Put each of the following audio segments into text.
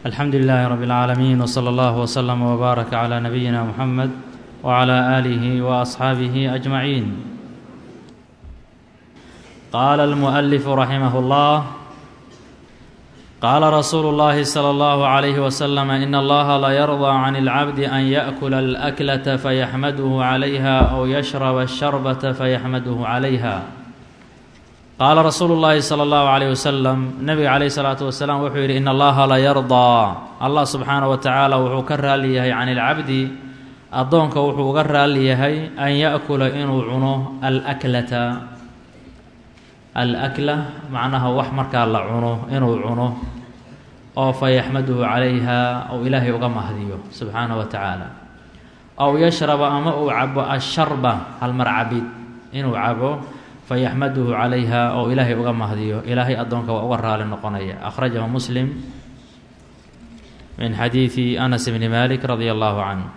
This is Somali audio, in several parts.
alxamdu lilaahi rab اlcaalamiin wslى allah wslm wbaarak clى nabiyina muxamed wclى aalihi waasxaabihi ajmaciin qaala almualifu raximah اllah qaala rasuulu اllahi slى اllahu عalayh waslm in allaha la yarضى can اlcabdi an yaأkula اlأklata fayaxmaduhu عalayha aw yashraba الsharbata fayaxmaduhu عalayha qaala rasuulu llaahi sala allahu calayh wasalam nebiga calayhi salaatu wasalaam wuxuu yidhi in allaha la yardaa allah subxaana wa tacaala wuxuu ka raali yahay can ilcabdi addoonka wuxuu uga raali yahay an yaأkula inuu cuno alaklata alakla macnaha wax markaa la cuno inuu cuno oo fa yaxmaduhu calayha ou ilaahay uga mahdiyo subxaana wa tacaala aw yashraba ama uu cabo asharba halmar cabid inuu cabo fayaxmaduhu calayha oo ilaahay uga mahdiyo ilaahay addoonka waa uga raali noqonaya akhrajahu muslim min xadiidi anas bni malik radia allahu canhu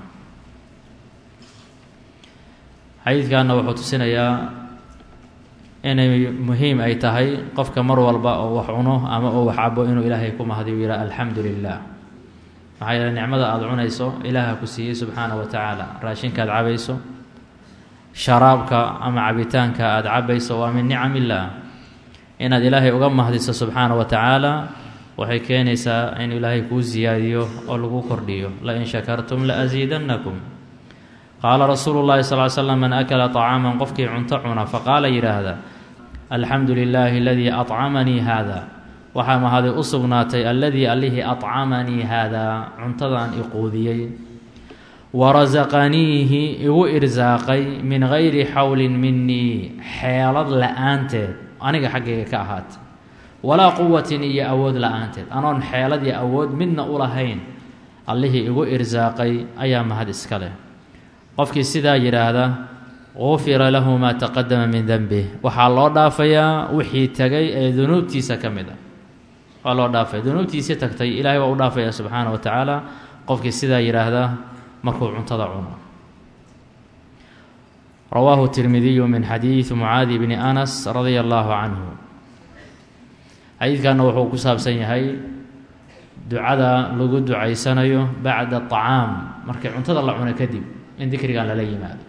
xadiidkanna wuxuu tusinayaa inay muhiim ay tahay qofka mar walba oo wax cuno ama uu wax cabo inuu ilaahay ku mahdiyo yidhaha alxamdu lilah maxaa yeele nicmada aada cunayso ilaaha ku siiyey subxaana wa tacaala raashinkaad cabayso sharaabka ama cabitaanka aada cabayso waa min nicam illaah inaad ilaahay uga mahdiso subxaana wa tacaala waxay keenaysaa in ilaahay kuu siyaadiyo oo lagu kordhiyo lain shakartum la asiidannakum qaala rasuulu llahi sal l slam man akala طacaaman qofkii cunto cuna faqaala yidhaahda alxamdu lilaahi aladii acamanii haada waxaa mahaday u sugnaatay alladii allihii acamanii haadaa cuntadan iquudiyey warasaqaniihi igu irsaaqay min gayri xawlin minii xeelad la-aanteed aniga xaggayga ka ahaatay walaa quwatin iyo awood la-aanteed anoon xeelad iyo awood midna u lahayn allihii igu irsaaqay ayaa mahad iska leh qofkii sidaa yidhaahda gufira lahu maa taqadama min denbih waxaa loo dhaafayaa wixii tegay ee dunuubtiisa ka mid a waa loo dhaafaya dunuubtiisii tagtay ilaahay waa u dhaafaya subxaana wa tacaala qofkii sidaa yidhaahda markuu cuntada cuno rawaahu tirmidiyu min xadiidi mucaadi bni anas radia allaahu canhu xadiidkanna wuxuu ku saabsan yahay ducada lagu ducaysanayo bacda acaam markii cuntada la cuno kadib in dikrigan lala yimaado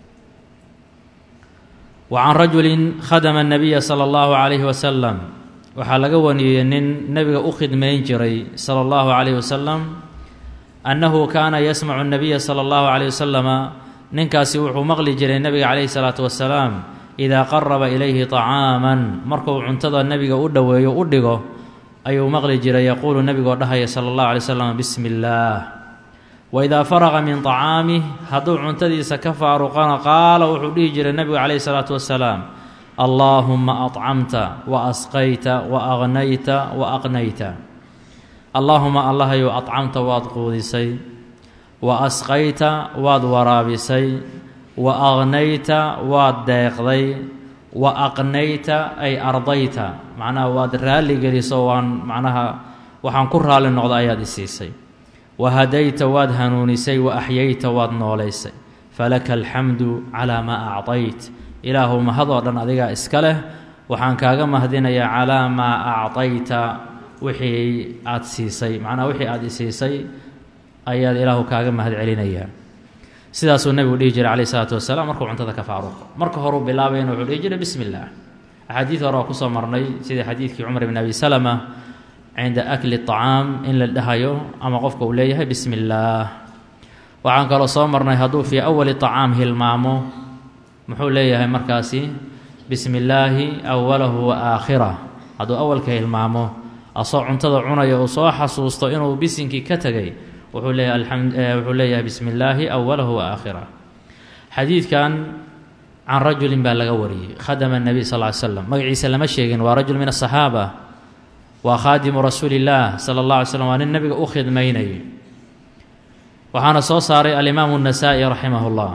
wa can rajulin khadama nabiya sala allahu calayhi wasalam waxaa laga waniyey nin nebiga u khidmayn jiray sala allahu calayhi wasalam annahu kaana yasmacu nabiya sala allahu calayh wasalama ninkaasi wuxuu maqli jiray nebiga calayhi salaatu wasalaam idaa qaraba ilayhi طacaaman markuu cuntada nebiga u dhoweeyo u dhigo ayuu maqli jiray yaquulu nebigoo dhahaya sala allahu alay slam bismi illaah wa idaa faraqa min طacaamih hadduu cuntadiisa ka faaruqana qaala wuxuu dhihi jiray nebigu calayhi salaatu wasalaam allaahuma acamta wa asqayta wa agnayta wa aqnayta allaahuma allahayow acamta waad quudisay wa asqayta waad waraabisay wa aqnayta waad deeqday wa aqnayta ay ardayta macnaha waad raalli geliso waan macnaha waxaan ku raalli noqda ayaad isiisay wa hadayta waad hanuunisay wa axyayta waad noolaysay falaka alxamdu calaa maa acdayt ilaahu mahadoo dhan adigaa iska leh waxaan kaaga mahdinayaa calaa maa acdayta wixii aada siisay macnaha wixii aada isiisay ayaad ilaahu kaaga mahad celinayaa sidaasuu nebigu dhihi jiray calayh isalaatu wasalaam markuu cuntada ka faaruqo marka horuu bilaabayna wuxuu dhihi jiray bismi illaah axaadiid hore oo kusoo marnay sidii xadiidkii cumar bn abi salama cinda akli طacaam in la dhahayo ama qofka uu leeyahay bismi illaah waxaan kaloo soo marnay hadduu fii awali طacaam hilmaamo muxuu leeyahay markaasi bismi illaahi awalahu wa aakhirah hadduu awalka hilmaamo asoo cuntada cunaya uu soo xasuusto inuu bisinkii ka tegay wuxuu leeyahay wuxuu leeyahay bismi illaahi awalahu wa aakhirah xadiidkan can rajulin baa laga wariyey khadama nebiy sal ly slam magaciisa lama sheegin waa rajul min asaxaaba waa khaadimu rasuuli illaah sala allah alay slam waa nin nebiga u khidmaynayay waxaana soo saaray alimaamu الnasaa-i raximah اllah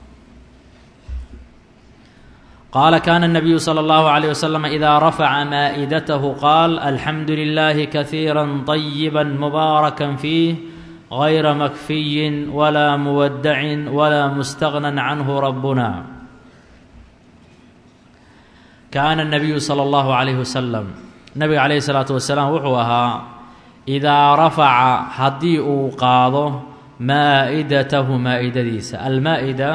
qaala kana الnabiyu slى اllahu عalيه waslm ida rafaca maaئidatahu qaal alxamdu lilahi kahiira طayiba mubaaraka fiih غayra makfiyin wla muwadacin wla mustagna canhu rabuna kaana الnabiyu slى اllahu عalayh wasalam nabiga calayhi salaatu wasalaam wuxuu ahaa idaa rafaca haddii uu qaado maa'idatahu maa'idadiisa almaa'ida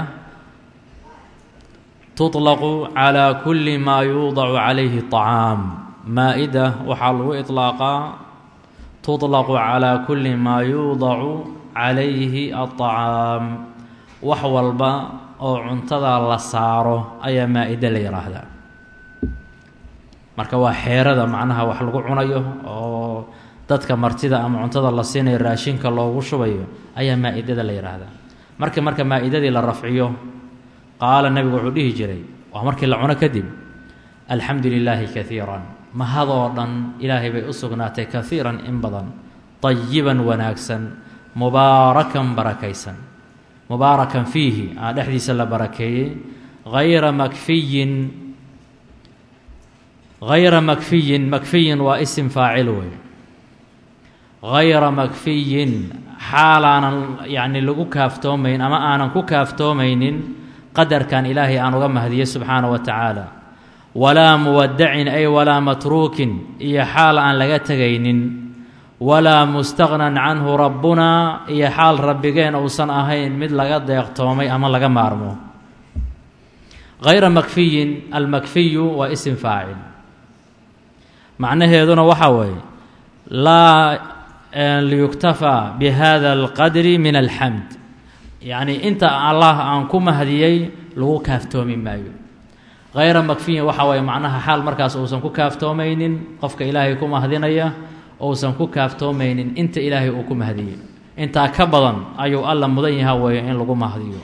tuطlaqu calaa kulli maa yuudacu calayhi طacaam maa'ida waxaa lagu iطlaaqaa tuطlaqu calaa kulli maa yuudacu calayhi aلطacaam wax walba oo cuntada la saaro ayaa maa-ida la yidhaahdaa marka waa xeerada macnaha wax lagu cunayo oo dadka martida ama cuntada la siinayo raashinka loogu shubayo ayaa maa-idada la yidhaahdaa marka marka maa-idadii la rafciyo qaala nebigu wuxuu dhihi jiray waa markii la cuno kadib alxamdu lilaahi kaiiran mahadoo dhan ilaahay bay u sugnaatay kaiiran in badan dayiban wanaagsan mubaarakan barakaysan mubaarakan fiihi aa dhexdiisa la barakeeyey hayra makfiyin hayra makfiyin makfiyin waa isim faacil wey hayra makfiyin xaalaanan yacni lagu kaaftoomayn ama aanan ku kaaftoomaynin qadarkan ilaahay aan uga mahdiye subxaana wa tacaala walaa muwadacin ay walaa matruukin iyo xaal aan laga tegaynin walaa mustaqnan canhu rabbunaa iyo xaal rabbigeen uusan ahayn mid laga deeqtoomay ama laga maarmo hayra makfiyin almakfiyu waa isim faacil macnaheeduna waxaa weeye laa liyuktafaa bi hada alqadri min alxamd yacnii inta allah aan ku mahdiyey lagu kaaftoomi maayo hayra makfiyin waxa waye macnaha xaal markaas uusan ku kaaftoomaynin qofka ilaahay ku mahdinaya uusan ku kaaftoomaynin inta ilaahay uu ku mahdiyey intaa ka badan ayuu alla mudan yaha weeye in lagu mahdiyo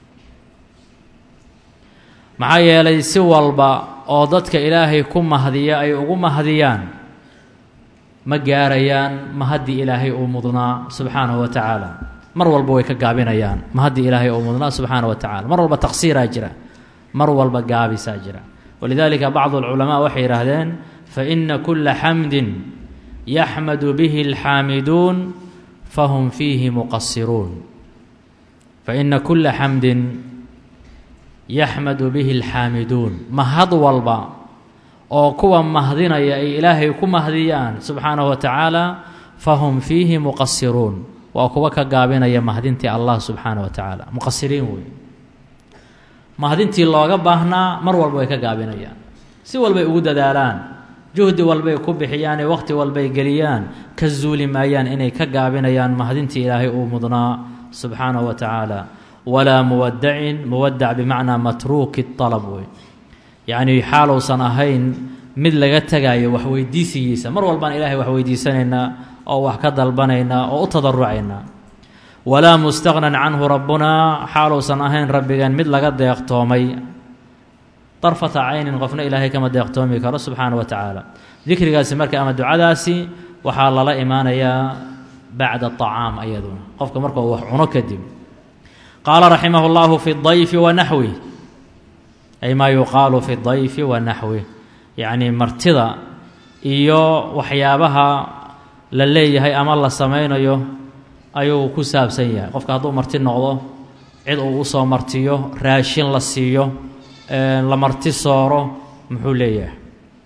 maxaa yeelay si walba oo dadka ilaahay ku mahdiya ay ugu mahdiyaan ma gaarayaan mahaddii ilaahay uu mudnaa subxaanahu wa tacaala mar walba way ka gaabinayaan mahaddii ilaahay uu mudnaa subxaana wa tacala mar walba taqsiiraa jira mar walba gaabisaa jira walidaalika bacdu alculamaa waxay yidhaahdeen faina kula xamdin yaxmadu bihi alxaamiduun fahum fiihi muqasiruun faina kula xamdin yaxmadu bihi alxaamiduun mahad walba oo kuwa mahdinaya ay ilaahay ku mahdiyaan subxaanahu wa tacaala fahum fiihi muqasiruun waa kuwa ka gaabinaya mahdintii allah subxaana wa tacaala muqasiriin wey mahdintii looga baahnaa mar walba way ka gaabinayaan si walbay ugu dadaalaan juhdi walbay ku bixiyaane waqhti walbay geliyaan ka zuuli maayaan inay ka gaabinayaan mahdintii ilaahay uu mudnaa subxaanahu wa tacaala walaa muwadacin muwadac bimacnaa matruuki alab wey yacnii xaaluusan ahayn mid laga tegaayo waxweydiisigiisa mar walbaan ilaahay wax weydiisanaynaa oo wax ka dalbanaynaa oo u tadarucaynaa walaa mustaqnan canhu rabbunaa xaaluusan ahayn rabbigeen mid laga deeqtoomay darfata caynin qofna ilaahay kama deeqtoomi karo subxaana wa tacaala dikrigaasi marka ama ducadaasi waxaa lala imaanayaa bacda acaam ayaduna qofka markuu wax cuno kadib qaala raximah اllahu fi dayfi wa naxwi ay maa yuqaalu fi dayfi wa naxwi yacnii martida iyo waxyaabaha la leeyahay ama la samaynayo ayuu ku saabsan yahay qofka hadduu marti noqdo cid uu usoo martiyo raashin la siiyo la marti sooro muxuu leeyahay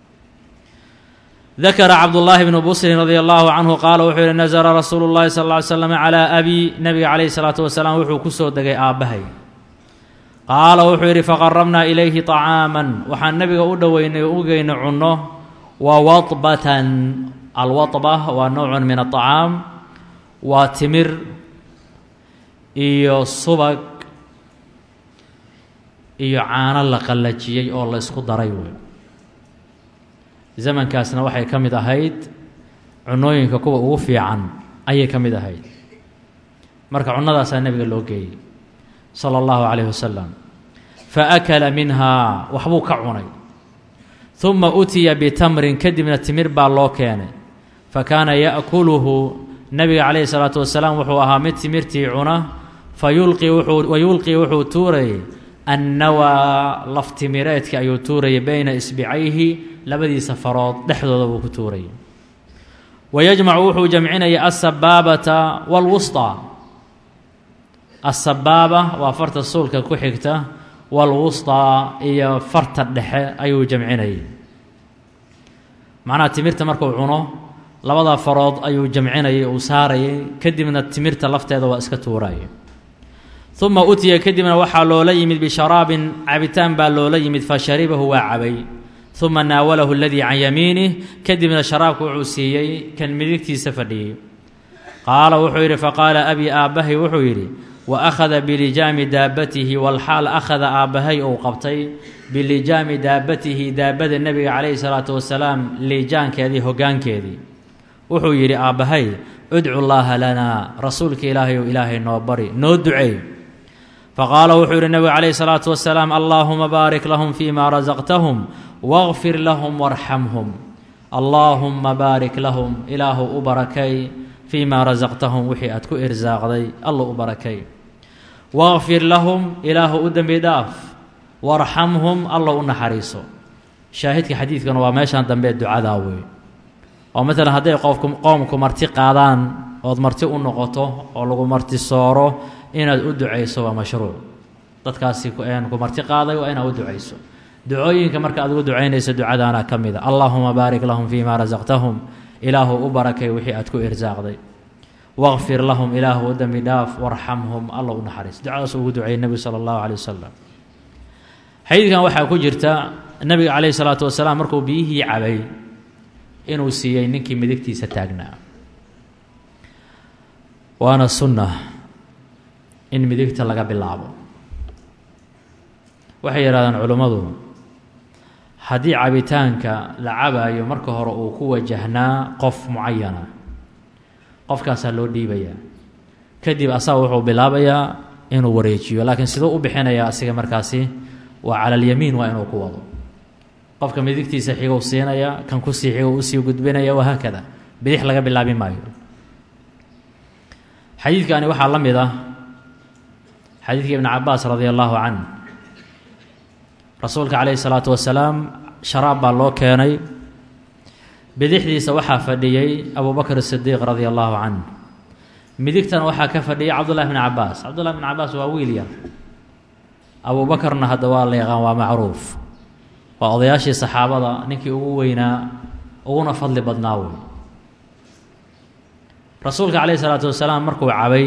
dakara cabdullaahi bnu busrin radia allahu canhu qaala wuxuu yihi nasara rasuulu llahi sal ly slam calaa abi nabiga calayhi salaatu wasalaam wuxuu ku soo degay aabbahay qaala wuxuu yidhi faqarabnaa ilayhi طacaaman waxaan nebiga u dhoweynay o u geynay cunno wa wadbatan alwadba waa nowcun min aطacaam waa timir iyo subag iyo caano la qallajiyey oo la ysku daray wey zamankaasna waxay ka mid ahayd cunooyinka kuwa ugu fiican ayay ka mid ahayd marka cunnadaasaa nebiga loo geeyey sala allahu calayhi wasalam fa akala minhaa waxbuu ka cunay huma utiya bitamrin kadibna timir baa loo keenay fa kaana ya'kuluhu nebiga calayhi salaatu wasalaam wuxuu ahaa mid timirtii cuna fa yulqi wuxuu wa yulqii wuxuu tuurayay annawaa laftimireedka ayuu tuurayay bayna isbicayhi labadiisa farood dhexdooda buu ku tuurayay wa yajmacu wuxuu jamcinayay asabaabata waalwusطaa asabaaba waa farta suulka ku xigta waalwusطaa iyo farta dhexe ayuu jamcinayay macnaha timirta markuu cuno labada farood ayuu jamcinayay uu saarayay kadibna timirta lafteeda waa iska tuurayay uma utiya kadibna waxaa loola yimid bisharaabin cabitaan baa loola yimid fa sharibahu waa cabay uma naawalahu aladii can yamiinih kadibna sharaabka wuxuu siiyey kan midigtiisa fadhiyey qaala wuxuu yidhi faqaala abii aabbahay wuxuu yidhi wa akhada bilijaami daabatihi walxaal akhada aabbahay uu qabtay bilijaami daabatihi daabada nebiga calayhi salaatu wasalaam liijaankeedii hoggaankeedii wuxuu yidhi aabbahay udcu llaaha lanaa rasuulka ilaahay ou ilaahay noo bari noo duceey faqaala wuxuu yidhi nebigu calayhi salaatu wasalaam allaahuma baarik lahum fii ma rasaqtahum waqfir lahum warxamhum allaahumma baarik lahum ilaahu u barakay fii ma rasaqtahum wixii aad ku irsaaqday alla u barakay waqfir lahum ilaahu u dembi dhaaf warxamhum alla u naxariiso shaahidka xadiidkana waa meeshaan dambe ducadaa wey oo maalan hadday qofku qoomku marti qaadaan ood marti u noqoto oo lagu marti sooro inaad u ducayso waa mashruuc dadkaasi ku marti qaaday waa inaad u ducayso ducooyinka marka aad ugu ducaynaysa ducadaana ka mida allaahuma baarik lahum fii ma rasaqtahum ilaahu u barakay wixii aad ku irsaaqday waqfir lahum ilaahu u dembi dhaaf warxamhum alla u naxariis ducadaas ugu duceeyey nebigu sala allahu caleyh wasalam xadiidkan waxaa ku jirta nebiga caleyhi salaatu wasalaam markuu biyihii cabay inuu siiyey ninkii midigtiisa taagnaa waana sunna in midigta laga bilaabo waxay yidhahdaan culimmadu haddii cabitaanka la cabaayo marka hore uu ku wajahnaa qof mucayana qofkaasaa loo dhiibayaa kadib asaga wuxuu bilaabayaa inuu wareejiyo laakiin siduu u bixinayaa asiga markaasi waa cala alyamiin waa inuu ku wado qofka midigtiisa xigou siinaya kan kusii xigo usii gudbinaya wahaakada bidix laga bilaabi maayo xadiidkani waxaa la mid ah xadiidka ibni cabaas radia allaahu canh rasuulka calayhi salaatu wasalaam sharaab baa loo keenay bidixdiisa waxaa fadhiyey abu bakr sidiiq radia allaahu canh midigtana waxaa ka fadhiyay cabdullahi bni cabaas cabdullahi bni cabaas waa wiil yar abu bakarna hadda waa la yaqaan waa macruuf waa odayaashii saxaabada ninkii ugu weynaa uguna fadli badnaa wey rasuulka calayhi salaatu wasalaam markuu cabay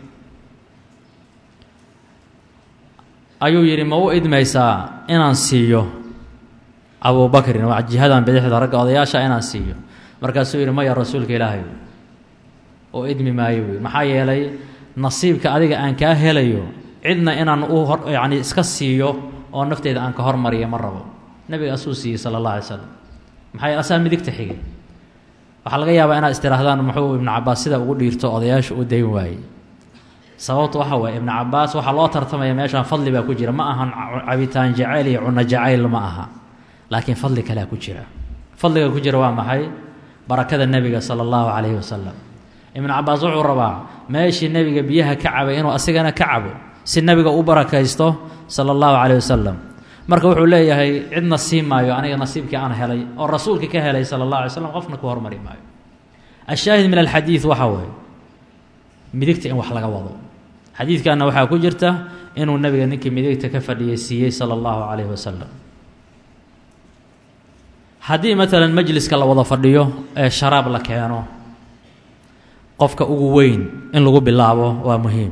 ayuu yidhi ma u idmaysaa inaan siiyo abubakrin waa jihadan bidixda ragga odayaasha inaan siiyo markaasuu yidhi maya rasuulka ilaahay oo idmi maayo wey maxaa yeelay nasiibka adiga aan kaa helayo cidna inaan u hor yacni iska siiyo oo nafteyda aan ka hormariyo ma rabo nebiga asuu siiyey sala allah alay slam maxaa yeele asaa midigta xigay waxaa laga yaabaa inaad istirahdaan muxuu ibnu cabaas sida ugu dhiirto odayaasha u dayn waayey sababtu waxa waye ibnu cabaas waxaa loo tartamaya meeshaan fadli baa ku jira ma ahan cabitaan jacayl iyo cunno jacayl ma aha laakiin fadli kalea ku jira fadliga ku jira waa maxay barakada nebiga sala allahu calayhi wasalam ibnu cabaas wuxuu rabaa meeshii nebiga biyaha ka cabay inuu asigana ka cabo si nebiga u barakaysto sala allahu calayh wasalam marka wuxuu leeyahay cid nasiib maayo aniga nasiibkii aan helay oo rasuulka ka helay sala allah alay slam qofna ku hormari maayo ashaahid min alxadiid waxaa waaye midigta in wax laga wado xadiidkanna waxaa ku jirta inuu nebiga ninkii midigta ka fadhiyay siiyey sala allahu calayhi wasalam haddii maalan majliska la wada fadhiyo ee sharaab la keeno qofka ugu weyn in lagu bilaabo waa muhiim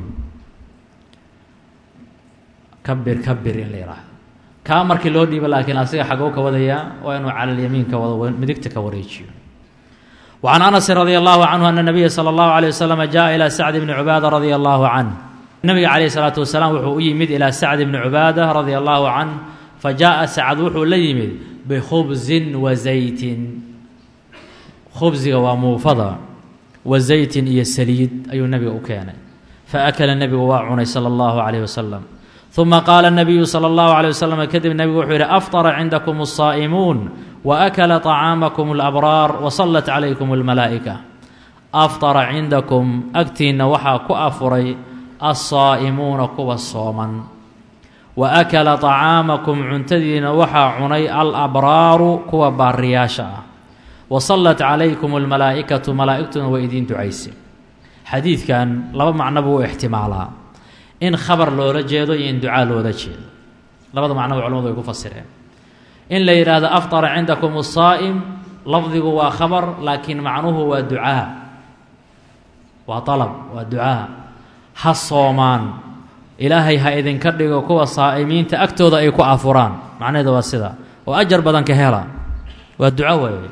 kabir kabir in la yidhaahdo kaa markii loo dhiibo laakiin asiga xagow ka wadayaa waa inuu cala alyamiin ka wado midigta ka wareejiyo وعن أنس رضي الله عنه أن النبي صلى الله عليه وسلم جاء إلى سعد بن عبادة رضي الله عنه النبي عليه الصلاة والسلام وxuu u yimid إلى سعد بن عبادة رضي الله عنه فجاء سعد wuxuu la yimid بخبز وزيت khبزiga waa muufada وزayت iyo saliid ayuu nebiga u keenay فأkل nebigu waa cunay slى الله عليه وسلم ثuma qaala النabiyu slى الlaه عليه وسلم kadib nebigu wuxuu yihi أfطر عindكم الصائمون وأkla طعاamaكم الأbraar وصلت عalayكم الmalaaئكة afطara cindakum agtiinna waxaa ku afuray الصaa'imuuna kuwa sooman وأkla طacaamakum cuntadiina waxaa cunay alabraaru kuwa baariyaasha ah وصلت calaykum الmalaaئikaةu malaa'igtuna waa idiin ducayse xadiidkan laba macno buu u ixtimaalaa in khabar loola jeedo iyo in ducaa loola jeedo labada macnoba culamadu way ku fasireen in la yidhaahdo afطara cindakum الsaa'im lafdigu waa khabar laakiin macnuhu waa ducaa waa dalab waa ducaa ha soomaan ilaahay ha idinka dhigo kuwa saa'imiinta agtooda ay ku afuraan macnaheeda waa sida oo ajar badan ka hela waa duco weeye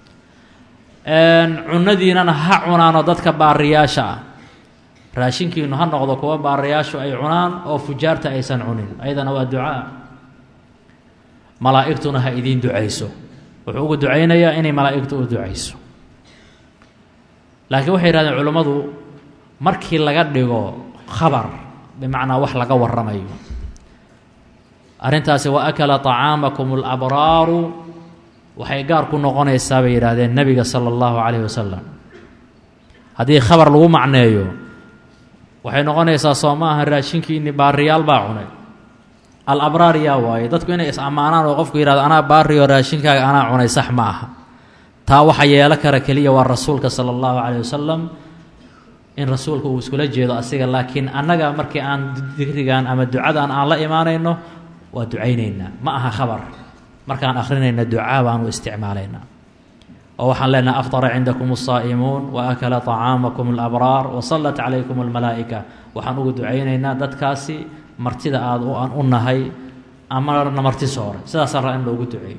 cunadiinana ha cunaanoo dadka baariyaasha ah raashinkiinu ha noqdo kuwa baariyaashu ay cunaan oo fujaarta aysan cunin ayadana waa ducaa malaa'igtuna ha idiin ducayso wuxuu ugu ducaynayaa inay malaa'igtu u ducayso laakiin waxay yihahdeen culimmadu markii laga dhigo khabar bimacnaa wax laga warramayo arrintaasi wa akala طacaamakum اlabraaru waxay gaar ku noqonaysaa bay yidhaahdeen nebiga sala allahu calayhi wasalam haddii khabar lagu macneeyo waxay noqonaysaa soo ma aha raashinkiini baariyaal baa cunay alabraar yaa waaye dadku inay is ammaanaan oo qofku yihahdo anaa baariyo raashinkaaga anaa cunay sax ma aha taa waxa yeelo kara keliya waa rasuulka sala allahu calayh wasalam in rasuulka uu iskula jeedo asiga laakiin annaga markii aan digrigan ama ducadan aan la imaanayno waa ducaynaynaa ma aha khabar markaan akhrinayna ducaa baanu isticmaalaynaa oo waxaan leenahay aftara cindakum الsaa'imuun wa akala طacaamakum اlabraar wasallat calaykum اlmalaa'ika waxaan ugu ducaynaynaa dadkaasi martida aada aan u nahay amarna marti sooray sidaasaa raa in loogu duceeyo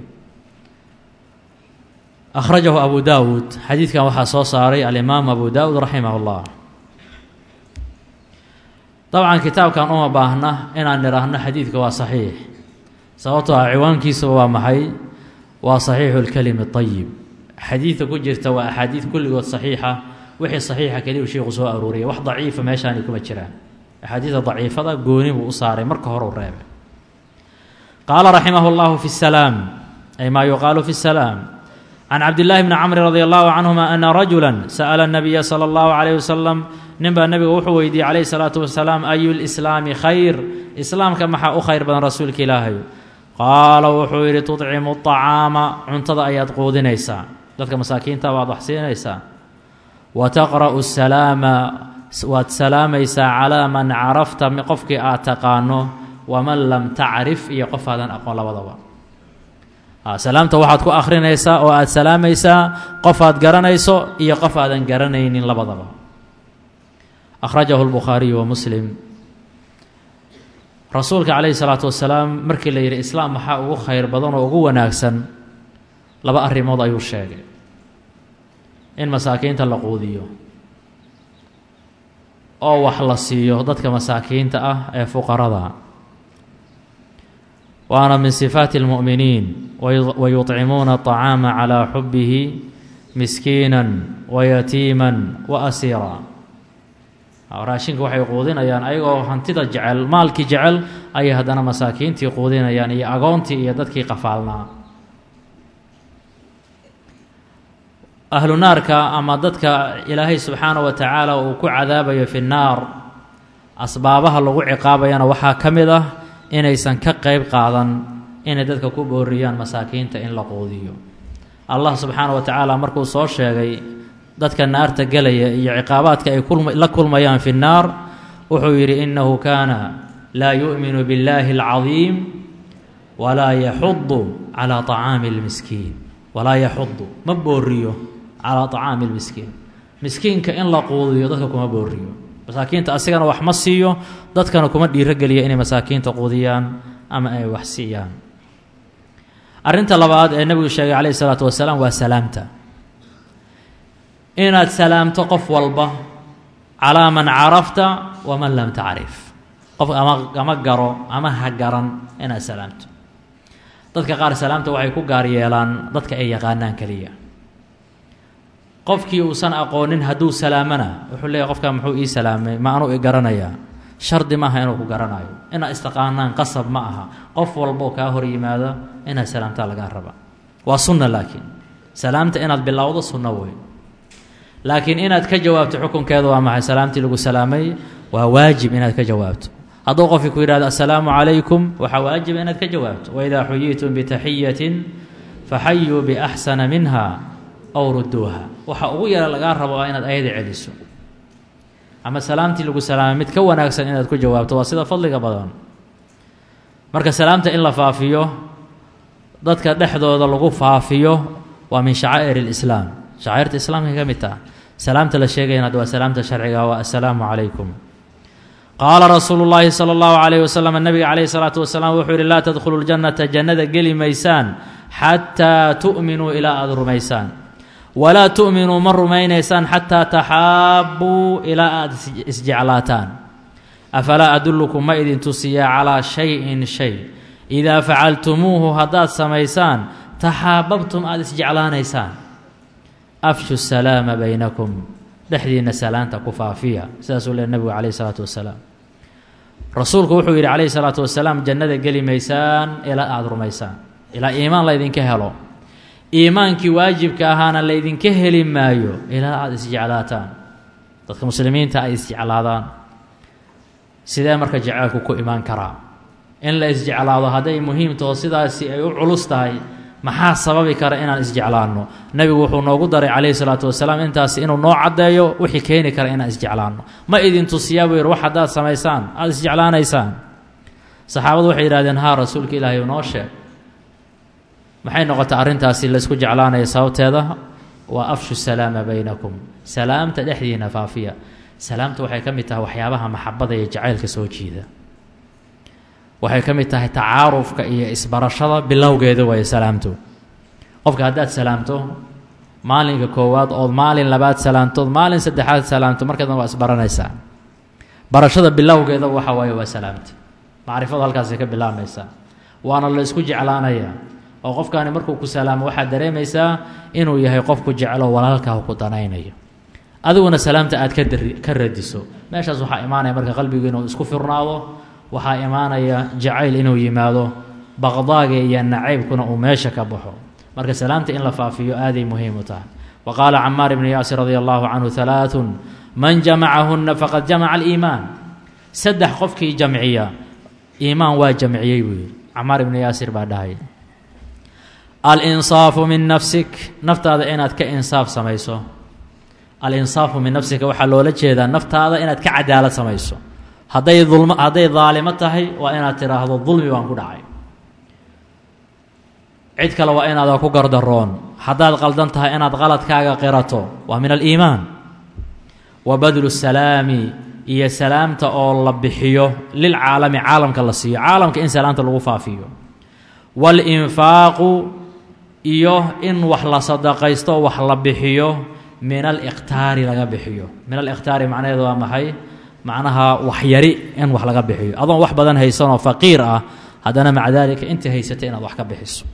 akhrajahu abu daawuud xadiidkan waxaa soo saaray alimaam abu daawuud raximah اllah dabcan kitaabkan uma baahna inaan nidhaahno xadiidka waa saxiix sababtoo ah ciwaankiisaba waa maxay waa saxiixu اlkelimi اطayib xadiidka ku jirta waa axaadiid kulligood saxiixa wixii saxiixa keliyu sheikhu soo aruuriyay wax daciifa meeshaani kuma jiraan axaadiida daciifada gooni buu u saaray marka hore u reebay qaala raximah اllahu fi salaam ay maa yuqaalu fi salaam can cabdillaahi bni camri radi allahu canhuma ana rajula sa'ala nabiya sala allahu calayh wasalam ninbaa nebiga wuxuu weydiiyey calayhi salaatu wasalaam ayu lislaami khayr islaamka maxaa u khayr badan rasuulka ilaahay qaala wuxuu yidhi tudcimu acaama cuntada ayaad quudinaysaa dadka masaakiinta waad wax siinaysaa wa taqra'u salaama waad salaamaysaa calaa man carafta qofkii aad taqaano waman lam tacrif iyo qof aadan aqoon labadaba salaamta waxaad ku akhrinaysaa oo aad salaamaysaa qof aad garanayso iyo qof aadan garanaynin labadaba akhrajahu lbukhaariyu wa muslim rasuulka calayhi salaatu wasalaam markii la yidhi islaam maxaa ugu khayr badan oo ugu wanaagsan laba arrimood ayuu sheegay in masaakiinta la quudiyo oo wax la siiyo dadka masaakiinta ah ee fuqarada waana min sifaati اlmu'miniin wayuطcimuuna الطacaama calىa xubihi miskiina wayatiima waasiira raashinka waxay quudinayaan ayagoo hantida jecel maalkii jecel ayay haddana masaakiintii quudinayaan iyo agoontii iyo dadkii qafaalnaa ahlu naarka ama dadka ilaahay subxaana wa tacaala uu ku cadaabayo fi nnaar asbaabaha lagu ciqaabayana waxaa ka mid ah inaysan ka qeyb qaadan inay dadka ku booriyaan masaakiinta in la quudiyo allah subxaana wa tacaala markuu soo sheegay dadka naarta gelaya iyo ciqaabaadka ay la kulmayaan fi nnaar wuxuu yidhi innahu kaana laa yu'minu biاllaahi اlcadiim walaa yaxudu calaa طacaami اlmiskiin walaa yaxudu ma booriyo calaa طacaami اlmiskiin miskiinka in la quudiyo dadka kuma booriyo masaakiinta asigana wax ma siiyo dadkana kuma dhiirogeliya inay masaakiinta quudiyaan ama ay wax siiyaan arrinta labaad ee nebigu sheegay calayhi salaatu wasalaam waa salaamta inaad salaamto qof walba calaa man carafta waman lam tacrif qof ama ama garo ama ha garan inaad salaamto dadka qaar salaamta waxay ku gaar yeelaan dadka ay yaqaanaan keliya qofkii uusan aqoonin hadduu salaamana wuxuu leeyahy qofkaa muxuu ii salaamay ma anuu i garanayaa shardi maaha inuu ku garanayo inaad istaqaanaan qasab ma aha qof walboo kaa hor yimaado inaad salaamtaa lagaa raba waa sunna laakiin salaamta inaad bilowdo sunno wey laakiin inaad ka jawaabto xukunkeeda waa maxay salaamtii lagu salaamay waa waajib inaad ka jawaabto hadduu qofkii ku yidhahdo assalaamu calaykum waxaa waajiba inaad ka jawaabto waidaa xuyiitum bitaxiyatin faxayuu biaxsana minha ow ruduuha waxa ugu yara lagaa rabo waa inaad ayada celiso ama salaamtii lagu salaamay mid ka wanaagsan inaad ku jawaabto waa sida fadliga badan marka salaamta in la faafiyo dadka dhexdooda lagu faafiyo waa min shacaa'ir اlislaam shacaa'irta islaamka ka mid taha salaamta la sheegayana waa salaamta sharciga waa assalaamu calaykum qaala rasuulu llaahi sala allahu calayh wasalam nabiga calayhi salaatu wasalaam wuxuu yihi laa tadkhulu ljannata jannada geli maysaan xataa tu'minuu ilaa aada rumaysaan walaa tu'minuu ma rumaynaysaan xataa taxaabbuu ilaa aada isjeclaataan afalaa adullukum ma idin tusiyaa calaa shayin shay idaa facaltumuuhu haddaad samaysaan taxaababtum aada isjeclaanaysaan afshu salaama baynakum dhexdiinna salaanta ku faafiya sidaasuu leey nebigu calayhi salaatu wasalaam rasuulku wuxuu yidhi calayhi salaatu wasalaam jannada geli maysaan ilaa aada rumaysaan ilaa iimaan laydinka helo iimaankii waajibka ahaana laydinka heli maayo ilaa aada isjeclaataan dadka muslimiinta ay isjeclaadaan sidee marka jaceylku ku imaan karaa in la isjeclaado hadday muhiim taho sidaasi ay u culus tahay maxaa sababi kara inaan isjeclaanno nebigu wuxuu noogu daray calayhi salaatu wasalaam intaas inuu noo caddeeyo wixii keeni kara inaan isjeclaanno ma idin tusiyaa buu yidhi wax haddaad samaysaan aada isjeclaanaysaan saxaabadu waxay yidhahdeen haa rasuulka ilaahay noo sheeg maxay noqotay arrintaasi laysku jeclaanaya sababteeda waa afshu salaama baynakum salaamta dhexdiina faafiya salaamta waxay ka mid tahay waxyaabaha maxabada iyo jacaylka soo jiida waxay ka mid tahay tacaarufka iyo isbarashada bilowgeeda waaye salaamtu qofka haddaad salaamto maalinka koowaad ood maalin labaad salaamtood maalin saddexaad salaamto markadan waa isbaranaysaa barashada bilowgeeda waxa waaye waa salaamta macrifadu halkaasay ka bilaabmaysaa waana la isku jeclaanayaa oo qofkaani markuu ku salaamo waxaad dareemaysaa inuu yahay qofku jeclo walaalkaa ku danaynayo adiguna salaamta aad ka dari ka radiso meeshaas waxaa imaanaya marka qalbigu inuu isku firnaado waxaa imaanaya jacayl inuu yimaado baqdaaga iyo nacaybkuna uu meesha ka baxo marka salaamta in la faafiyo aaday muhiim u tahay wa qaala camaar ibnu yaasir radia allahu canhu halaaثun man jamacahunna faqad jamaca aliimaan saddex qofkii jamciya iimaan waa jamciyey buu yihi camaar ibnu yaasir baa dhahay alinsaafu min nafsik naftaada inaad ka insaaf samayso alinsaafu min nafsika waxaa loola jeedaa naftaada inaad ka cadaalad samayso hadday dulm hadday daalimo tahay waa inaad tidhaahdo dulmi baan ku dhacay cid kale waa inaadan ku gardaroon haddaad qaldan tahay inaad qaladkaaga qirato waa min aliimaan wa badlu salaami iyo salaamta oo la bixiyo lilcaalami caalamka la siiyo caalamka in salaamta lagu faafiyo waalinfaaqu iyo in wax la sadaqaysto wax la bixiyo min alikhtaari laga bixiyo min alikhtaari macnaheedu waa maxay macnaha waxyari in wax laga bixiyo adoon wax badan haysanoo faqiir ah haddana maca daalika intii haysatay inaad wax ka bixiso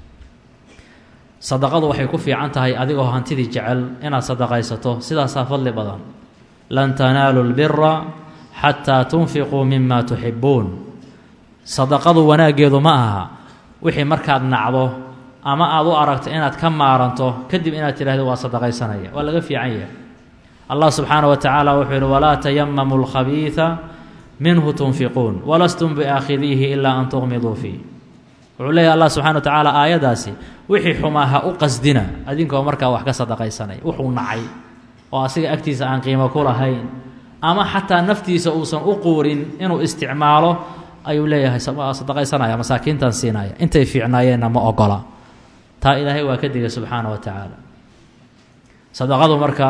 sadaqadu waxay ku fiican tahay adigoo hantidii jecel inaad sadaqaysato sidaasaa fadli badan lan tanaalu lbira xataa tunfiquu mima tuxibuun sadaqadu wanaaggeedu ma aha wixii markaad nacdo ama aad u aragto inaad ka maaranto kadib inaad tidhahdo waa sadaqaysanaya waa laga fiican yahay allah subxaana wa tacaala wuxuu yihi walaa tayamamu lkhabiida minhu tunfiquun walastum biaakhidiihi ilaa an tuqmiduu fiih wuxuu leeyahy allah subxana wa tacaala aayaddaasi wixii xumaa ha u qasdina adinkoo markaa wax ka sadaqaysanaya wuxuu nacay oo asiga agtiisa aan qiimo ku lahayn ama xataa naftiisa uusan u quurin inuu isticmaalo ayuu leeyahay sadaqaysanaya masaakiintan siinaya intay fiicnaayeenna ma ogola taa ilaahay waa ka digay subxaana wa tacaala sadaqadu marka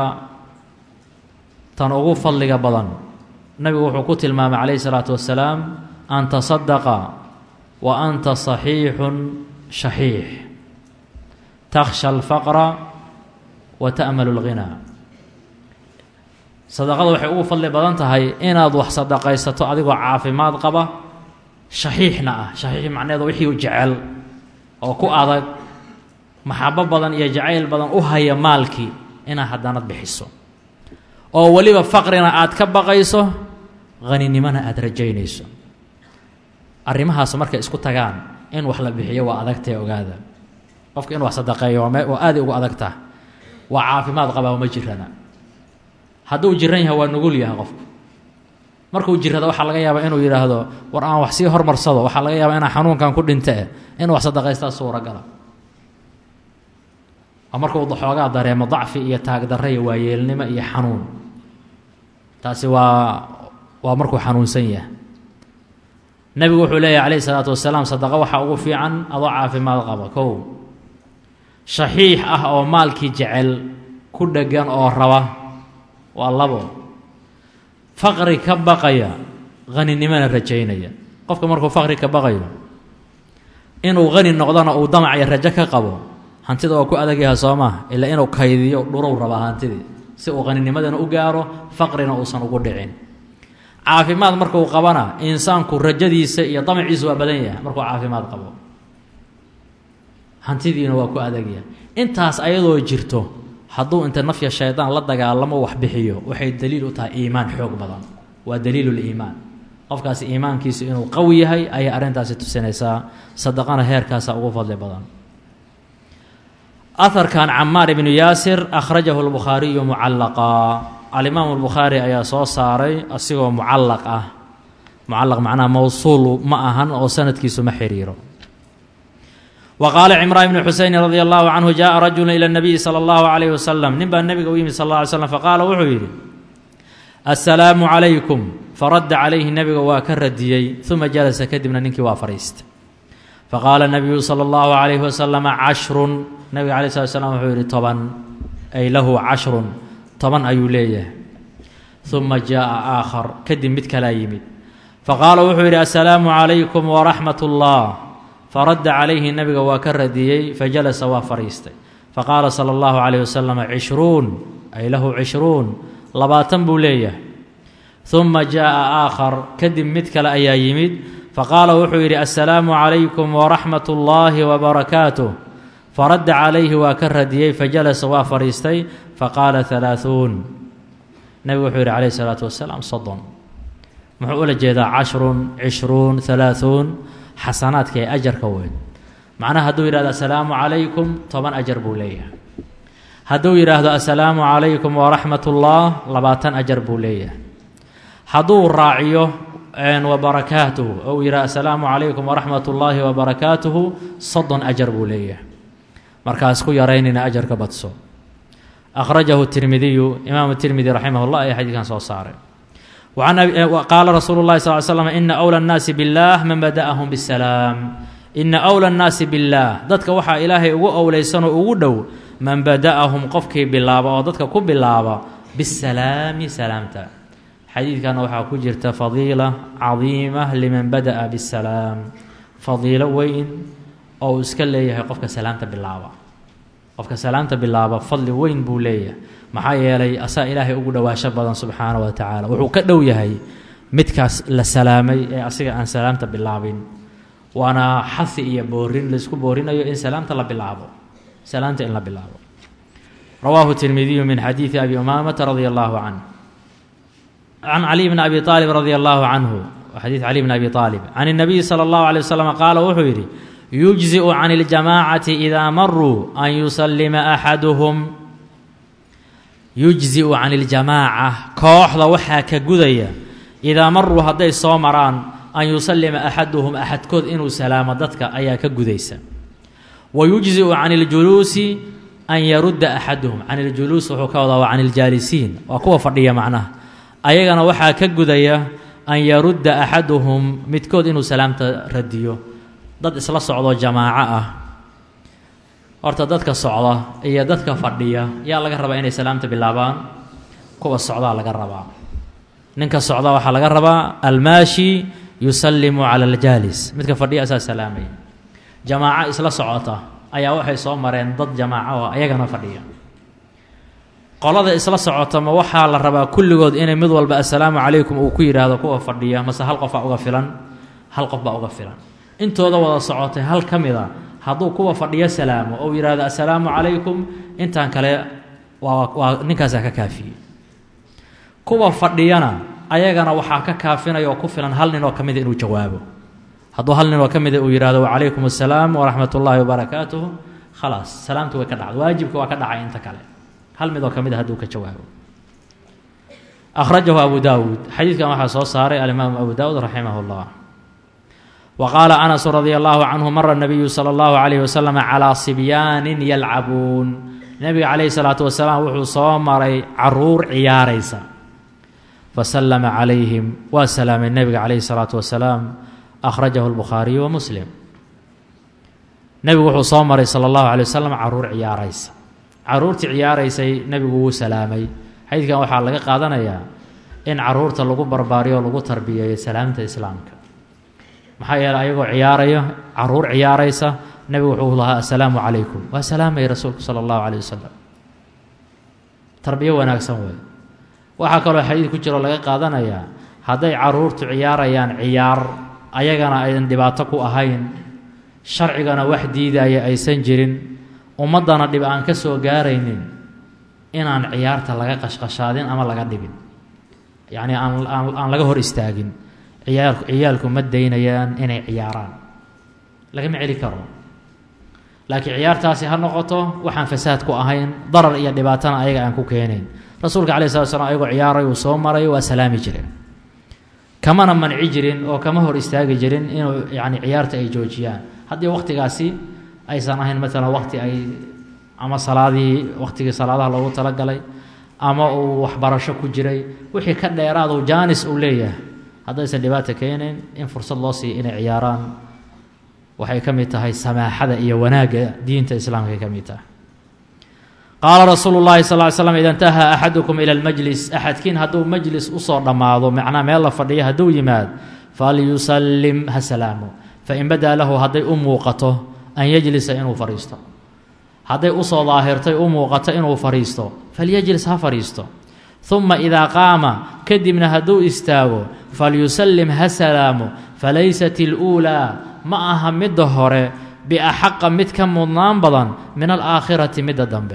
tan ugu fadliga badan nabigu wuxuu ku tilmaamay calayhi salaatu wasalaam an tasadaqa wa anta saxiixun shaxiix takhsha alfaqra wa ta'malu lghinaa sadaqadu waxay ugu fadli badan tahay inaad wax sadaqaysato adigoo caafimaad qaba shaxiixna ah shaxiix macneedu wixii jecel oo ku adag maxabo badan iyo jacayl badan u haya maalkii inaad haddanad bixiso oo weliba faqrina aad ka baqayso haninimona aada rajaynayso arrimahaas markay isku tagaan in wax la bixiyo waa adagtae ogaada qofka in wax sadaqeeyo waa aaday ugu adagtah waa caafimaad qabaa ma jirana hadduu jiran yahay waa nugul yahay qofku markuu jirado waxaa laga yaabaa inuu yidhaahdo war aan wax sii hormarsado waxaa laga yaabaa inaan xanuunkan ku dhintee in wax sadaqaystaa suuragala oo markuu xoogaa dareemo dacfi iyo taagdarra iyo waayeelnimo iyo xanuun taasi waa waa markuu xanuunsan yahay nebigu wuxuu leeyahy calayhi salaatu wasalaam sadaqa waxaa ugu fiican adoo caafimaad qaba kow shaxiix ah oo maalkii jecel ku dheggan oo raba waa labo faqri ka baqaya haninimona rajaynaya qofka markuu faqri ka baqayo inuu hani noqdona uu damacya rajo ka qabo hantida waa ku adagyaha soo maha ilaa inuu kaydiyo dhurow rabaa hantidii si uu haninimadana u gaaro faqrina uusan ugu dhicin caafimaad markuu qabana insaanku rajadiisa iyo damaciisu waa badan yahay markuu caafimaad qabo hantidiina waa ku adagyahay intaas ayadoo jirto hadduu inta nafya shaydaan la dagaalamo wax bixiyo waxay daliil u tahay iimaan xoog badan waa daliiluliimaan qofkaasi iimaankiisu inuu qawi yahay ayay arrintaasi tusinaysaa sadaqana heerkaasa ugu fadli badan aharkan camaar ibnu yaasir akhrajahu lbukhaariyu mucallaqa alimaamu lbukhaari ayaa soo saaray asigoo mucallaq ah mucallaq macnaha mowsuul ma ahan oo sanadkiisu ma xiriiro wa qaala cimraan ibni xuseyni radia allahu canhu jaءa rajulu ila اnabiyi salى اllahu alayh wasalam nin baa nebiga u yimid sal lla ly slam faqaala wuxuu yidhi assalaamu calaykum faradda calayhi nebiga waa ka radiyey uma jalasa kadibna ninkii waa fadhiistay faqaala nabiyu sala allahu calayhi wasalama cashrun nabiga alay slat slam wuxuu yihi toban ay lahu cashrun toban ayuu leeyahay uma jaa'a aakhar kadib mid kalaa yimid faqaala wuxuu yidhi assalaamu calaykum waraxmat ullah faradda calayhi nebiga waa ka radiyey fajalasa waa fadhiistay faqaala sala allahu calayh wasalama cishruun ay lahu cishruun labaatan buu leeyahay uma jaa'a aakhar kadib mid kale ayaa yimid faqaala wuxuu yidhi assalaamu calaykum waraxmat ullaahi wabarakaatuh faradda calayhi waa ka radiyey fajalasa waa fadhiistay faqaala halaaثuun nebigu wuxuu yidhi calayhi salaatu wasalaam soddon muxuu ula jeedaa cashrun cishruun halaaثuun xasanaadka ee ajarka weyn macnaha hadduu yidhahdo assalaamu calaykum toban ajar buu leeyahay hadduu yidhaahdo assalaamu calaykum waraxmat ullah labaatan ajar buu leeyahay hadduu raaciyo wabarakaatuhu ou yidhaha assalaamu calaykum waraxmat ullaahi wabarakaatuhu soddon ajar buu leeyahay markaas ku yaraynayna ajarka badso akhrajahu tirmidiyu imaamu tirmidi raximah llah ayaa xadiidkan soo saaray qaala rasuulu llahi sal l slam ina awla annaasi billaah man bada'ahum bisalaam ina awla annaasi billaah dadka waxaa ilaahay ugu owleysanoo ugu dhow man bada'ahum qofkii bilaaba oo dadka ku bilaaba bisalaami salaamta xadiidkana waxaa ku jirta fadiila cadiima liman bada'a bisalaam fadiilo weyn oo uu iska leeyahay qofka salaamta bilaaba qofka salaamta bilaaba fadli weyn buu leeyahay maxaa yeelay asaa ilaahay ugu dhowaasho badan subxaana wa tacaala wuxuu ka dhow yahay midkaas la salaamay ee asiga aan salaamta bilaabin waana xasi iyo boorin laysku boorinayo in salaamta la bilaabo salaamta in la bilaabo rawaahu tirmidiyu min xadiidi abi umaamata radia allahu canh can cali bni abi aalib radia allahu canhu xadiid cali bni abi aalib can اnabiyi salى اllahu alيه waslm qaala wuxuu yidhi yujziءu can اljamaacati idaa maruu an yusalima axaduhum yujzi'u can اljamaaca kooxda waxaa ka gudaya idaa maruu hadday soo maraan an yusalima axaduhum axadkood inuu salaamo dadka ayaa ka gudaysa wa yujzi'u can اljuluusi an yarudda axaduhum can اljuluus wuxuu ka wadaa waa can اljaalisiin waa kuwa fadhiya macnaha ayagana waxaa ka gudaya an yarudda axaduhum midkood inuu salaamta radiyo dad isla socdoo jamaaco ah horta dadka socda iyo dadka fadhiya yaa laga rabaa inay salaamta bilaabaan kuwa socdaa laga rabaa ninka socda waxaa laga rabaa almaashi yusallimu cala aljaalis midka fadhiya asaa salaamaya jamaaco isla socota ayaa waxay soo mareen dad jamaaco oo ayagana fadhiya qolada isla socota ma waxaa la rabaa kulligood inay mid walba assalaamu calaykum uu ku yidhaahdo kuwa fadhiya mase hal qof baa uga filan hal qof baa uga filan intooda wada socotay hal ka mid a hadduu kuwa fadhiyo salaamo ou yidhaahdo assalaamu calaykum intaan kale waa waa ninkaasaa ka kaafiyey kuwa fadhiyana ayagana waxaa ka kaafinaya oo ku filan hal nin oo ka mida inuu jawaabo hadduu hal nin oo ka mida uu yidhahdo wacalaykum assalaam waraxmat ullaahi wabarakaatuhu khalaas salaamtu way ka dhacda waajibka waa ka dhacay inta kale hal mid oo ka mid a hadduu ka jawaabo akhrajahu abu daawuud xadiidkan waxaa soo saaray alimaamu abu daawuud raximah اllah wa qaala anasu radia allahu canhu mara nabiyu sala allahu calayhi wasalam calaa sibyaanin yalcabuun nebiga calayhi salaatu wasalaam wuxuu soo maray caruur ciyaaraysa fasallama calayhim waa salaamay nebiga calayhi salaatu wasalaam akhrajahu lbukhaariyu wa muslim nebigu wuxuu soo maray sala allahu calay wasalam caruur ciyaaraysa caruurtii ciyaaraysay nebigu wuu salaamay xadiidkan waxaa laga qaadanayaa in caruurta lagu barbaariyo o lagu tarbiyeeyo salaamta islaamka maxaa yeeley ayagoo ciyaaraya caruur ciyaaraysa nebigu wuxuu lahaa assalaamu calaykum waa salaamay rasuulku sala allahu caleyh wasalam tarbiyo wanaagsan wey waxaa kaloo xadiid ku jiroo laga qaadanayaa hadday caruurtu ciyaarayaan ciyaar ayagana aydan dhibaato ku ahayn sharcigana wax diidaya aysan jirin ummaddana dhib aan ka soo gaaraynin inaan ciyaarta laga qashqashaadin ama laga dhibin yacnii aan aan laga hor istaagin ciyaalku ciyaalku ma daynayaan inay ciyaaraan lagama celi karo laakiin ciyaartaasi ha noqoto waxaan fasaad ku ahayn darar iyo dhibaatana ayaga aan ku keenayn rasuulka calayi slat slam ayagoo ciyaaray uu soo maray waa salaami jireen kamana manci jirin oo kama hor istaagi jirin inuu yacni ciyaarta ay joojiyaan haddii wakhtigaasi aysan ahayn maalan wakhti ay ama salaadihii wakhtigii salaadaha loogu talagalay ama uu waxbarasho ku jiray wixii ka dheeraadu jaanis uu leeyahay haddaysan dhibaata keenayn in fursad loo siiya inay ciyaaraan waxay ka mid tahay samaaxada iyo wanaagga diinta islaamka ay ka mid tahay qaala rasuulu llahi sal ly slam ida intahaa axadukum ila lmajlis axadkiin hadduu majlis usoo dhammaado macnaa meel la fadhiyo hadduu yimaad falyusallim ha salaamo fain badaa lahu hadday u muuqato an yajlisa inuu fadhiisto hadday usoo daahirtay u muuqato inuu fadhiisto falyajlis ha fadhiisto uma idaa qaama kadibna hadduu istaago falyusallim ha salaamo falaysat iluulaa ma aha midda hore biaxaqa mid ka mudnaan badan min alaakhirati midda dambe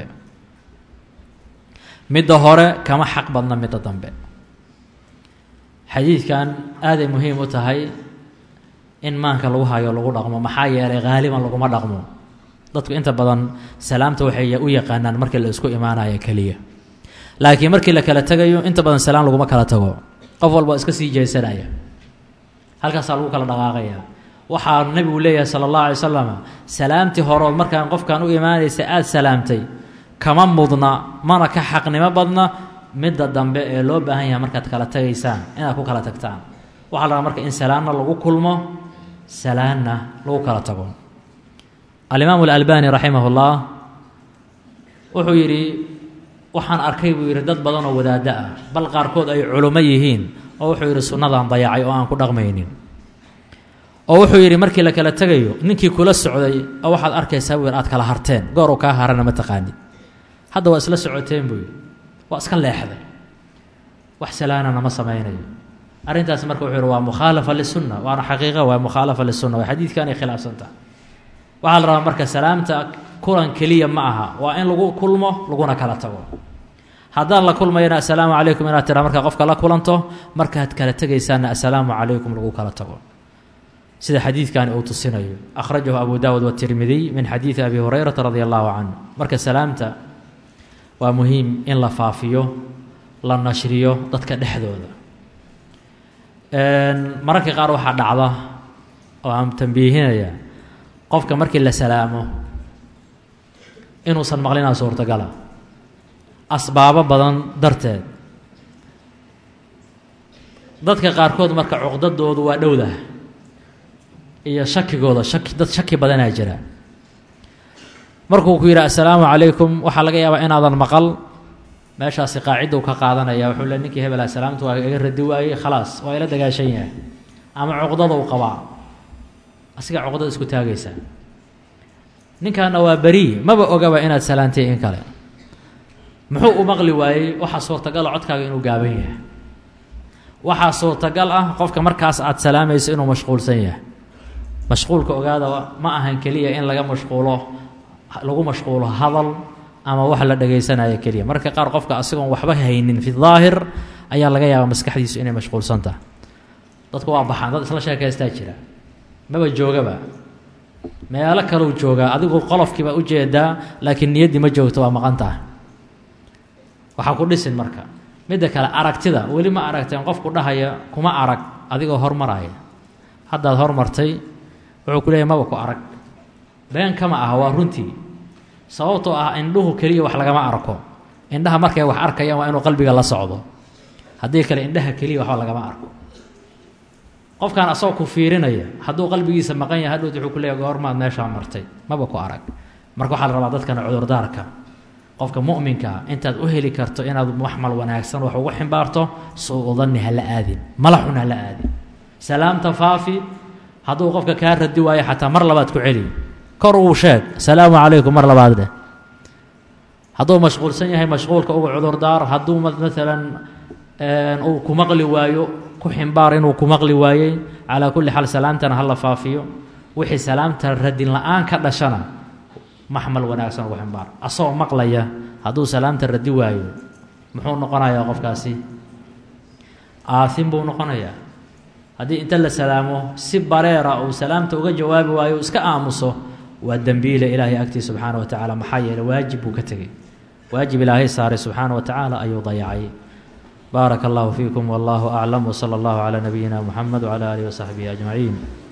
midda hore kama xaq badna midda dambe xadiidkan aaday muhiim u tahay in maanka lagu hayo lagu dhaqmo maxaa yeelay haaliban laguma dhaqmo dadku inta badan salaamta waxay u yaqaanaan markii la isku imaanayo keliya laakiin markii la kala tegayo inta badan salaam laguma kala tago qof walba iska sii jeesanaya halkaasaa lagu kala dhaqaaqaya waxaa nebigu leeyahay sala allahu alay wasalam salaamtii horood markaan qofkan u imaanaysa aada salaamtay kama mudna mana ka xaqnimo badna midda dambe ee loo baahan yahay markaad kala tegaysaan inaad ku kala tagtaan waxaa la rabaa marka in salaanna lagu kulmo salaanna lagu kala tago alimaamu alalbani raximah ullah wuxuu yidhi waxaan arkay buu yidhi dad badan oo wadaaddo ah bal qaarkood ay culummo yihiin oo wuxuu yidhi sunnadan dayacay oo aan ku dhaqmaynin oo wuxuu yidhi markii la kala tegayo ninkii kula socday oo waxaad arkaysaa buu yidhi aad kala harteen goor uu kaa harana ma taqaanid hadda waa isla socoteen buu yidhi waa iska leexday wax salaanana ma samaynayo arrintaas marka wuxuu yidhi waa mukhaalafa lisunna waana xaqiiqa waa mukhaalafa lisunna waa xadiidkan ay khilaafsan tahay waxaa la rabaa marka salaamta kulan keliya ma aha waa in lagu kulmo laguna kala tago haddaan la kulmayana assalaamu calaykum inaad tiraa markaa qofka la kulanto markaad kala tegaysaana assalaamu calaykum lagu kala tago sida xadiidkani uu tusinayo akhrajahu abu daawud watirmidiy min xadiidi abi hurayrata radi allahu canhu marka salaamta waa muhiim in la faafiyo la nashriyo dadka dhexdooda mararka qaar waxaa dhacda oo aan tambiihinaya qofka markii la salaamo inuusan maqlinaa suurtagala asbaabo badan darteed dadka qaarkood marka cuqdadoodu waa dhowdah iyo shakigooda shaki dad shaki badanaa jira markuu ku yidhi assalaamu calaykum waxaa laga yaabaa inaadan maqal meeshaasi qaacidau ka qaadanaya wuxuu le ninkii hebel salaamtu waa iga radi waayey khalaas waa ila dagaashan yahay ama cuqdada u qabaa asiga cuqdada isku taagaysaa ninkaana waa beri maba ogaba inaad salaantay in kale muxuu u maqli waayey waxaa suurtagala codkaaga inuu gaaban yahay waxaa suurtagal ah qofka markaas aad salaamayso inuu mashquulsan yahay mashquulka ogaada ma ahan keliya in laga mashquulo lagu mashquulo hadal ama wax la dhagaysanayo keliya marka qaar qofka asigoon waxba haynin fi daahir ayaa laga yaabaa maskaxdiisu inay mashquulsan tahay dadku waa baxaan dad isla sheekaystaa jira maba joogaba meelo kaleu joogaa adigu qolofkiiba ujeedaa laakiin niyaddii ma joogto waa maqan tahay waxaa ku dhisin marka midda kale aragtida weli ma aragteen qofku dhahaya kuma arag adigoo hormaraya haddaad hormartay wuxuu ku leeyahy maba ku arag been kama aha waa runtii sababtoo ah indhuhu keliya wax lagama arko indhaha markay wax arkayaan waa inuu qalbiga la socdo haddii kale indhaha keliya waxba lagama arko qofkan asagoo ku fiirinaya hadduu qalbigiisa maqan yahay hadhowt wuxuu ku leeyahy goormaad meeshaa martay maba ku arag marka waxaa la rabaa dadkana cudurdaarka qofka mu'minkaa intaad u heli karto inaad waxmal wanaagsan wax ugu ximbaarto suu udanni hala aadin mala xun hala aadin salaamta faafi hadduu qofka kaa radi waayo xataa mar labaad ku celi kor uu sheeg asalaamu calaykum mar labaad dheh hadduu mashquulsan yahay mashquulka uga cudurdaar hadduu maalan uu ku maqli waayo ku ximbaar inuu ku maqli waayey calaa kulli xaal salaamtana hala faafiyo wixii salaamta radin la-aan ka dhashana maxmal wanaagsan ugu ximbaar asagoo maqlaya hadduu salaamta radi waayo muxuu noqonayaa qofkaasi aahin buu noqonayaa haddii inta la salaamo si bareera uu salaamta uga jawaabi waayo iska aamuso waa dembiile ilaahay agtii subxaana wa tacaala maxaa yeeley waajib buu ka tegey waajib ilaahay saaray subxaana wa tacaala ayuu dayacay baaraka allahu fiikum wallahu aclam wsala allahu calaa nabiyina muxamed wcala aalihi wasaxbihi ajmaciin